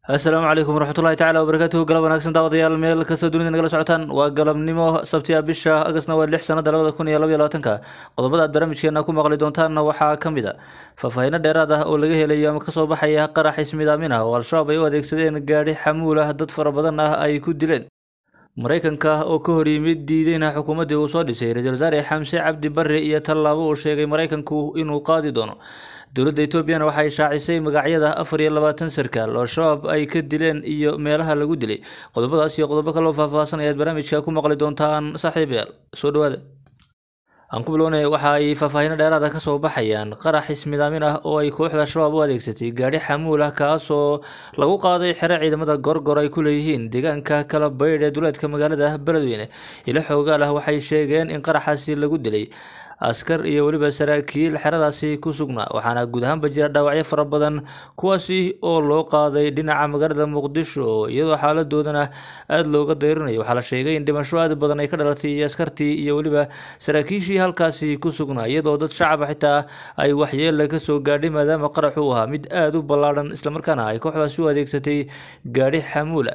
asalaamu calaykum waraxmatullahi tacala wabarakaatuhu galab wanaagsan daawadayaal meel kasta dunida nagala socotaan waa galabnimo sabtiya bisha agasna waa lix sanada labada kun iyo labaiyo labaatanka qodobada aad barnaamijkeena ku maqli doontaanna waxaa ka mid a faahfaahiino dheeraad ah oo laga helayo ama kasoo baxaya qarax ismidaamin ah oo al-shabaab ay u adeegsadeen gaadhi xamuul ah dad fara badan ah ay ku dileen maraykanka oo ka hor yimid diideyna xukuumaddii uu soo dhisay ra-iisul wasaare xamse cabdi barre iyo tallaabo uu sheegay maraykanku inuu qaadi doono dowladda etoobiyana waxay shaacisay magacyada afar iyo labaatan sarkaal oo shabaab ay ka dileen iyo meelaha lagu dilay qodobadaas iyo qodobo kaloo faahfaahsan ayaad barnaamijka ku maqli doontaan saaxiibayaal soo dhawaada aan ku bilownay waxa ay faahfaahiino dheeraada kasoo baxayaan qarax ismidaamin ah oo ay kooxda shabaab u adeegsatay gaadhi xamuul ah kaasoo lagu qaaday xero ciidamada gorgor ay ku leeyihiin deegaanka kala baydh ee duleedka magaalada beledweyne ilo xoogaal ah waxay sheegeen in qaraxaasi lagu dilay askar iyo weliba saraakiil xeradaasi ku sugnaa waxaana guud ahaanba jira dhaawacyo fara badan kuwaasi oo loo qaaday dhinaca magaalada muqdisho iyadoo xaaladoodana aada looga dayrinayo waxaa la sheegay in dhimasho aad badan ay ka dhalatay iyo askartii iyo weliba saraakiishii halkaasi ku sugnaa iyadoo dad shacaba xitaa ay waxyeella kasoo gaadhay maadaama qarax uu ahaa mid aada u ballaadhan islamarkaana ay kooxdaasi u adeegsatay gaadhi xamuula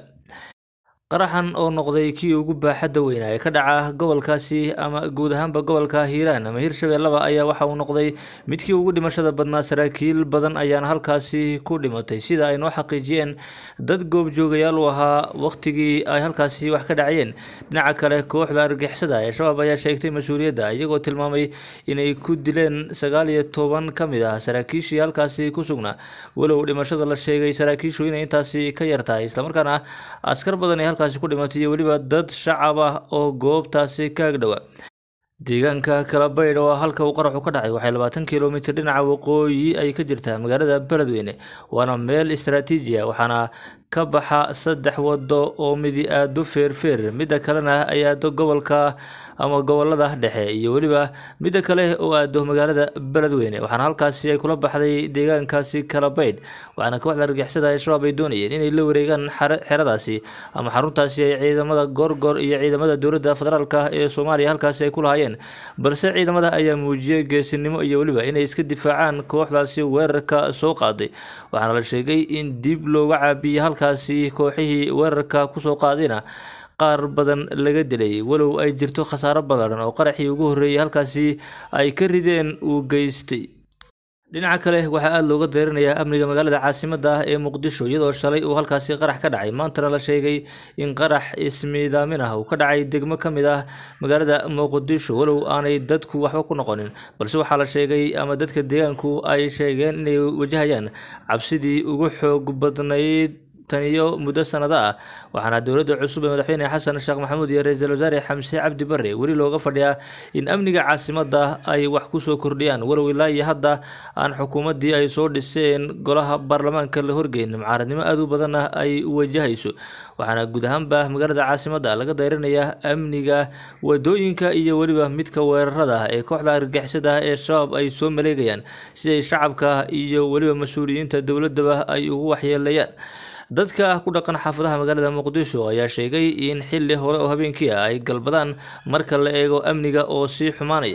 qaraxan oo noqday kii ugu baaxadda weynaa ee ka dhaca gobolkaasi ama guud ahaanba gobolka hiiraan ama hirshabeellaba ayaa waxa uu noqday midkii ugu dhimashada badnaa saraakiil badan ayaana halkaasi ku dhimatay sida ay noo xaqiijiyeen dad goobjoogayaal u ahaa waqtigii ay halkaasi wax ka dhacayeen dhinaca kale kooxda argixisada ee shabaab ayaa sheegtay mas-uuliyadda iyagoo tilmaamay inay ku dileen sagaal iyo toban ka mid ah saraakiishii halkaasi ku sugnaa walow dhimashada la sheegay saraakiishu inay intaasi ka yartahay islamarkaana askar badan ay halkaasi ku dhimatay iyo weliba dad shacab ah oo goobtaasi ka agdhowa deegaanka kalabaydh oo halka uu qaraxu ka dhacay waxay labaatan kilomitir dhinaca waqooyi ay ka jirtaa magaalada beledweyne waana meel istaraatiiji ah waxaana ka baxa saddex wado oo midi aado feerfeer midda kalena ay aado gobolka ama gobolada dhexe iyo weliba midda kale oo aado magaalada beledweyne waxaana halkaasi ay kula baxday deegaankaasi kalabaydh waxaana kooxda argixisada ee shabaab ay doonayeen inay la wareegaan xeradaasi ama xaruntaasi ay ciidamada gorgor iyo ciidamada dowladda federaalk ee soomaaliya halkaasi ay ku lahaayeen balse ciidamada ayaa muujiyey geesinimo iyo weliba inay iska difaacaan kooxdaasi weerarka soo qaaday waxaana la sheegay in dib looga caabiyey halkaasi kooxihii weerarka kusoo qaadayna qaar badan laga dilay walow ay jirto khasaaro ballaadhan oo qaraxii ugu horreeyay halkaasi ay ka rideen uu geystay dhinaca kale waxaa aada looga deyrinayaa amniga magaalada caasimadda ah ee muqdisho iyadoo shalay uu halkaasi qarax ka dhacay maantana la sheegay in qarax ismiidaamin ah uu ka dhacay degmo ka mid ah magaalada muqdisho walow aanay dadku waxba ku noqonin balse waxaa la sheegay ama dadka deegaanku ay sheegeen inay wajahayaan cabsidii ugu xoog badnayd taniyo muddo sanado ah waxaana dowladda cusub ee madaxweyne xasan sheekh maxamuud iyo ra-iisul wasaare xamse cabdi barre weli looga fadhiyaa in amniga caasimadda ay wax kusoo kordhiyaan walow ilaa iyo hadda aan xukuumaddii ay soo dhiseen golaha baarlamaanka la horgeyn mucaaradnimo aada u badan ah ay wajahayso waxaana guud ahaanba magaalada caasimadda laga dayrinayaa amniga wadooyinka iyo weliba midka weerarada ee kooxda argixisada ee shabaab ay soo maleegayaan siday shacabka iyo weliba mas-uuliyiinta dowladaba ay ugu waxyeelayaan dadka ku dhaqan xaafadaha magaalada muqdisho ayaa sheegay in xilli hore oo habeenkii ah ay galbadaan marka la eego amniga oo sii xumaanaya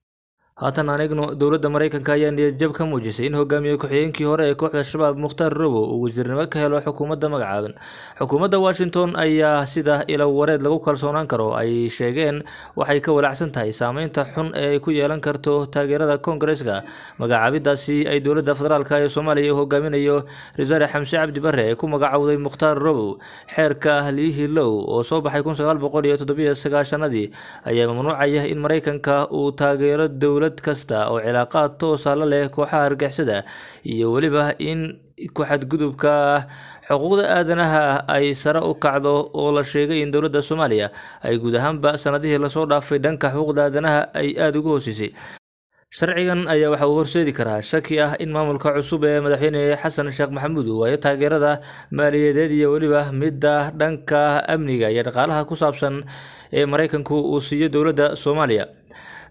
haatan aan eegno dowladda maraykanka ayaa niyadjab ka muujisay in hogaamiye ku-xigeenkii hore ee kooxda shabaab mukhtaar robow uu wasiirnimo ka helo xukuumadda magacaaban xukuumadda washington ayaa sida ilo wareed lagu kalsoonaan karo ay sheegeen waxay ka walacsan tahay saameynta xun ee ay ku yeelan karto taageerada koongareska magacaabidaasi ay dowladda federaalk ee soomaaliya u hogaaminayo ra-isul wasaare xamse cabdi barre ee ku magacowday mukhtaar robow xeerka liihi low oo soo baxay kun sagaal boqol iyo toddobiyo sagaashanadii ayaa mamnuucaya in maraykanka uu taageero dowlad kasta oo cilaaqaad toosa la leh kooxaha argixisada iyo weliba in ku-xadgudubka xuquuqda aadanaha ay sare u kacdo oo la sheegay in dowladda soomaaliya ay guud ahaanba sanadihii lasoo dhaafay dhanka xuquuqda aadanaha ay aada uga hoosisay sharcigan ayaa waxa uu horseedi karaa shaki ah in maamulka cusub ee madaxweyne xasan sheekh maxamuud uu waayo taageerada maaliyadeed iyo weliba midda dhanka amniga iyo dhaqaalaha ku saabsan ee maraykanku uu siiyo dowladda soomaaliya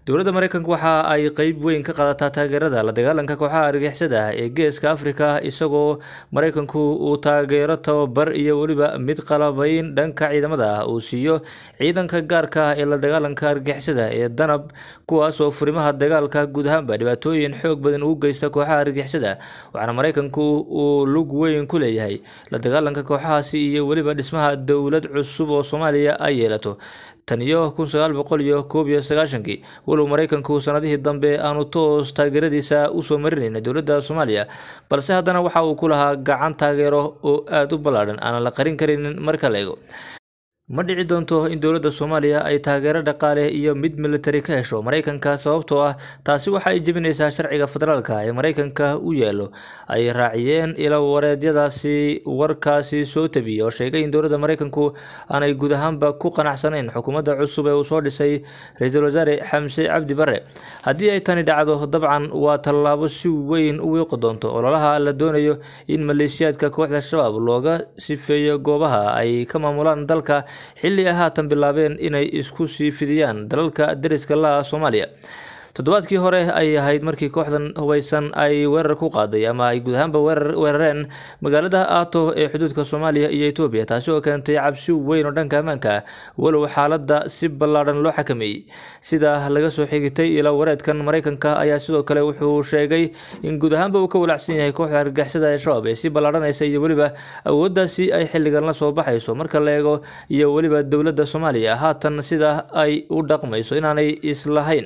dowladda mareykanka waxa ay qeyb weyn ka qaadataa taageerada la dagaalanka kooxaha argixisada ee geeska afrika isagoo mareykanku uu taageero tababar iyo weliba mid qalabayn dhanka ciidamada ah uu siiyo ciidanka gaarka ah ee la dagaalanka argixisada ee danab kuwaas oo furimaha dagaalka guud ahaanba dhibaatooyin xoog badan ugu geysta kooxaha argixisada waxaana mareykanku uu lug weyn ku leeyahay la dagaalanka kooxahaasi iyo weliba dhismaha dowlad cusub oo soomaaliya ay yeelato tan iyo kun sagaal boqol iyo koob iyo sagaashankii walow mareykanku sanadihii dambe aanu toos taageeradiisa usoo marinayn dowladda soomaaliya balse haddana waxa uu ku lahaa gacan taageero oo aada u ballaadhan aanan la qarin karinin marka la eego ma dhici doonto in dowladda soomaaliya ay taageero dhaqaale iyo mid militari ka hesho mareykanka sababtoo ah taasi waxa ay jebinaysaa sharciga federaalka ee mareykanka u yaalo ay raaciyeen ila wareedyadaasi warkaasi soo tabiyey oo sheegay in dowladda mareykanku aanay guud ahaanba ku qanacsanayn xukuumadda cusub ee uu soo dhisay ra-iisul wasaare xamse cabdi bare haddii ay tani dhacdo dabcan waa tallaabo si weyn u wiiqi doonto ololaha la doonayo in maleeshiyaadka kooxda shabaab looga sifeeyo goobaha ay ka maamulaan dalka xilli ay haatan bilaabeen inay isku sii fidiyaan dalalka deriska laha soomaaliya toddobaadkii hore ay ahayd markii kooxdan hubeysan ay weerar ku qaaday ama ay guud ahaanba weerareen magaalada aato ee xuduudka soomaaliya iyo etoobiya taasi oo keentay cabsi weyn oo dhanka ammaanka ah walow xaaladda si ballaadhan loo xakameeyey sida laga soo xigitay ila wareedkan mareykanka ayaa sidoo kale wuxuu sheegay in guud ahaanba uu ka walacsan yahay kooxda argixisada ee shabaab ee si ballaadhanaysa iyo weliba awooddaasi ay xilligan la soo baxayso marka la eego iyo weliba dowladda soomaaliya haatan sida ay u dhaqmayso inaanay islahayn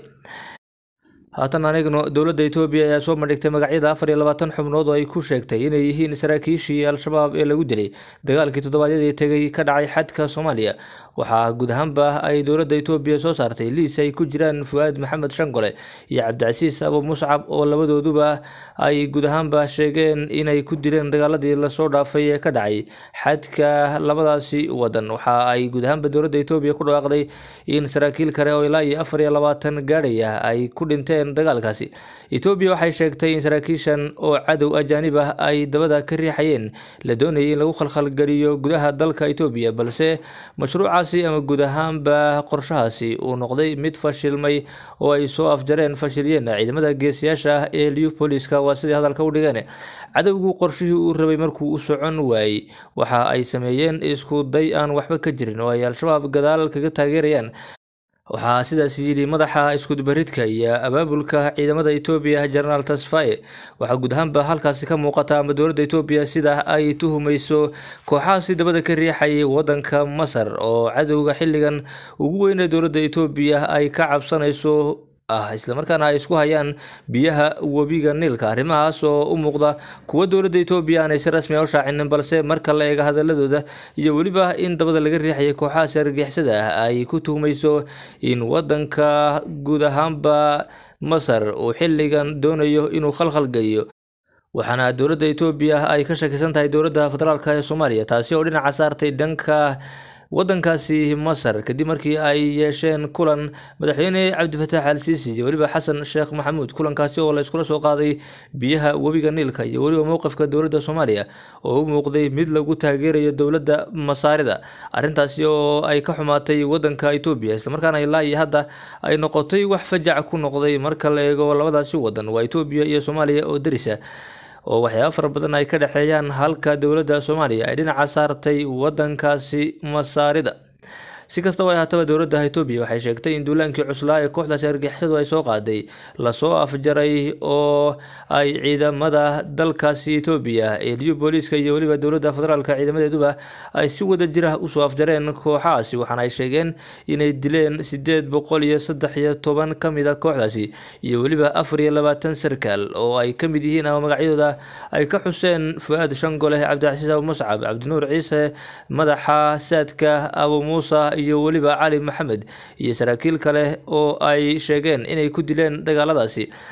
haatan anigno dowladda etoobiya ayaa soo bandhigtay magacyada afar iyo labaatan xubnood oo ay ku sheegtay inay yihiin saraakiishii al-shabaab ee lagu dilay dagaalkii toddobaadyadii tegay ka dhacay xadka soomaaliya waxaa guud ahaanba ay dowladda etoobiya soo saartay liis ay ku jiraan fu-aad maxamed shangole iyo cabdicasiis abu muscab oo labadooduba ay guud ahaanba sheegeen inay ku dileen dagaaladii lasoo dhaafay ee ka dhacay xadka labadaasi wadan waxa ay guud ahaanba dowladda etoobiya ku dhawaaqday in saraakiil kale oo ilaa iyo afar iyo labaatan gaadhaya ay ku dhinteen dagaalkaasi etoobiya waxay sheegtay in saraakiishan oo cadow ajaanib ah ay dabada ka riixayeen la doonayay in lagu khalkhalgeliyo gudaha dalka etoobiya balse mashruucaasi ama guud ahaanba qorshahaasi uu noqday mid fashilmay oo ay soo afjareen fashiliyeen ciidamada geesiyaasha ah ee liupoliska waa sidii hadalka u dhigeen cadowgu qorshihii uu rabay markuu u socon waayey waxa ay sameeyeen isku day aan waxba ka jirin oo ay al-shabaab gadaal kaga taageerayaan waxaa sidaas yidhi madaxa iskudubaridka iyo abaabulka ciidamada etoobiya jenaraal tasfaye waxaa guud ahaanba halkaasi ka muuqata ama dowladda etoobiya sida ay tuhumayso kooxahaasi dabada ka riixayay wadanka masar oo cadowga xilligan ugu weyne dowladda etoobiya ay ka cabsanayso ah islamarkaana ay isku hayaan biyaha webiga niilka arrimahaas oo u muuqda kuwa dowladda etoobiya aanay si rasmi a u shaacinin balse marka la eego hadaladooda iyo weliba in dabada laga riixayay kooxahaasi argixisada ah ay ku tuhmayso in wadanka guud ahaanba masar uu xilligan doonayo inuu khalkhal geliyo waxaana dowladda etoobiya ay ka shakisan tahay dowladda federaalk ee soomaaliya taasi oo dhinaca saartay dhanka wadankaasi masar kadib markii ay yeesheen kulan madaxweyne cabdifataax al siisi iyo weliba xasan sheekh maxamuud kulankaasi oo la iskula soo qaaday biyaha webiga niilka iyo weliba mowqifka dowladda soomaaliya oo u muuqday mid lagu taageerayo dowladda masaarida arrintaasi oo ay ka xumaatay wadanka etoobiya islamarkaana ilaa iyo hadda ay noqotay wax fajac ku noqday marka la eego labadaasi wadan waa etoobiya iyo soomaaliya oo derisa oo waxyaaba fara badan ay ka dhexeeyaan halka dowladda soomaaliya ay dhinaca saartay wadankaasi masaarida si kastaba ay haataba dowladda etoobiya waxay sheegtay in duulaankii cuslaa ee kooxdaasi argixisadu ay soo qaaday lasoo afjaray oo ay ciidamada dalkaasi etoobiya ee liyu booliiska iyo weliba dowladda federaalka ciidamadeeduba ay si wada jir ah usoo afjareen kooxahaasi waxaana ay sheegeen inay dileen sideed boqol iyo saddex iyo toban ka mid a kooxdaasi iyo weliba afar iyo labaatan sarkaal oo ay ka mid yihiin ama magacyadooda ay ka xuseen fu-aad shangole cabdicasiis abu muscab cabdinuur ciise madaxa saadka abu muusa iyo weliba cali maxamed iyo saraakiil kale oo ay sheegeen inay ku dileen dagaaladaasi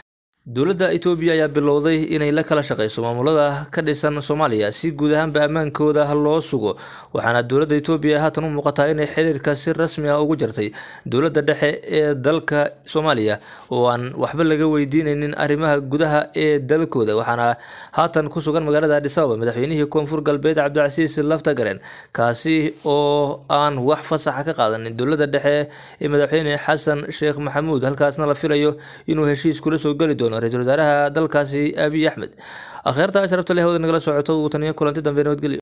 dowladda itoobiya ayaa bilowday inay la kala shaqeyso maamulada ka dhisan soomaaliya si guud ahaanba ammaankooda loo sugo waxaana dowladda itoobiya haatan u muuqataa inay xiriirka si rasmi ah ugu jartay dowladda dhexe ee dalka soomaaliya oo aan waxba laga weydiineynin arrimaha gudaha ee dalkooda waxaana haatan ku sugan magaalada adis ababa madaxweynihii koonfur galbeed cabdicasiis laftagaren kaasi oo aan wax fasaxa ka qaadanin dowladda dhexe ee madaxweyne xasan sheekh maxamuud halkaasna la filayo inuu heshiis kula soo geli doono ra-iisul wasaaraha dalkaasi abiy axmed akhyaarta sharafta leh hawada nagala socoto uu taniyo kulanti dambe nabadgelyo